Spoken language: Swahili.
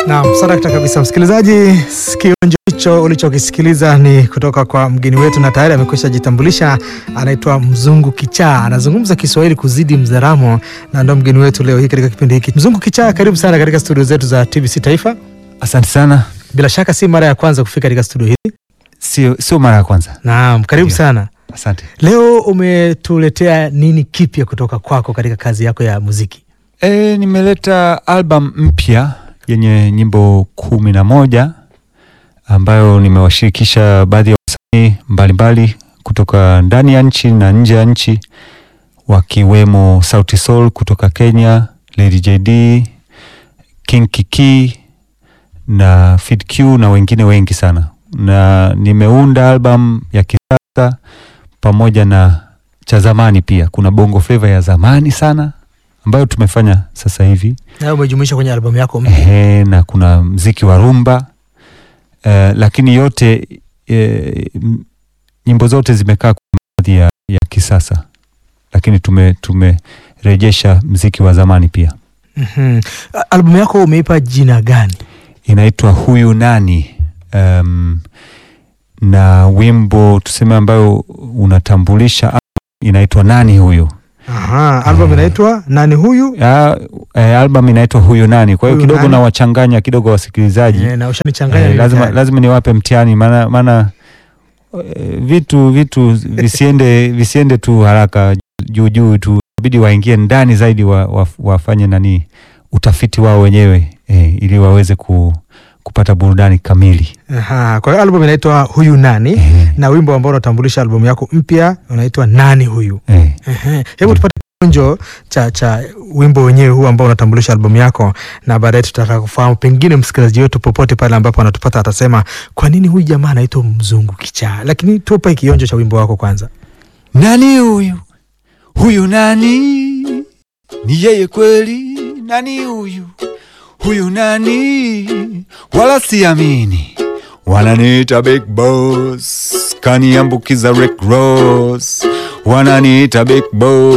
Naam, sadakta kabisa msikilizaji, kionjo hicho ulichokisikiliza ni kutoka kwa mgeni wetu na tayari amekwisha jitambulisha. Anaitwa Mzungu Kichaa, anazungumza Kiswahili kuzidi Mzaramo na ndo mgeni wetu leo hii katika kipindi hiki. Mzungu Kichaa, karibu sana katika studio zetu za TBC Taifa. Asante sana. Bila shaka si mara ya kwanza kufika katika studio hili. Sio, sio mara ya kwanza. Naam, karibu Ndio. sana. Asante. Leo umetuletea nini kipya kutoka kwako katika kazi yako ya muziki? E, nimeleta album mpya yenye nyimbo kumi na moja ambayo nimewashirikisha baadhi ya wasanii mbalimbali kutoka ndani ya nchi na nje ya nchi wakiwemo Sauti Sol kutoka Kenya, Lady JD, King Kiki na Fid Q na wengine wengi sana, na nimeunda album ya kisasa pamoja na cha zamani pia. Kuna bongo flava ya zamani sana ambayo tumefanya sasa hivi Na umejumuisha kwenye albamu yako mpya. ehe, na kuna mziki wa rumba eh, lakini yote eh, m- nyimbo zote zimekaa kwa baadhi ya, ya kisasa, lakini tume tumerejesha mziki wa zamani pia. Mhm. A- Albamu yako umeipa jina gani? Inaitwa huyu nani, um, na wimbo tuseme ambayo unatambulisha album inaitwa nani huyu. Aha, albamu Eh. inaitwa nani huyu? Ya, eh, album inaitwa huyu nani, kwa hiyo Huyu kidogo nani? nawachanganya kidogo wasikilizaji Eh, na ushanichanganya Eh, mimi lazima, tayari. lazima niwape mtihani maana maana eh, vitu vitu visiende visiende tu haraka juu juu tu, inabidi waingie ndani zaidi wa, wa, wafanye nani utafiti wao wenyewe eh, ili waweze ku, kupata burudani kamili Aha, kwa hiyo albamu inaitwa huyu nani eh, na wimbo ambao unatambulisha albamu yako mpya unaitwa nani huyu. eh. Ehe, Hebu tupate kionjo cha cha wimbo wenyewe huu ambao unatambulisha albamu yako, na baadaye tutataka kufahamu, pengine msikilizaji wetu popote pale ambapo anatupata atasema kwa nini huyu jamaa anaitwa Mzungu Kichaa. Lakini tupe kionjo cha wimbo wako kwanza. Nani huyu huyu nani? Ni yeye kweli? Nani huyu huyu nani? Wala siamini, wananiita big boss, kaniambukiza Rick Ross, wananiita big boss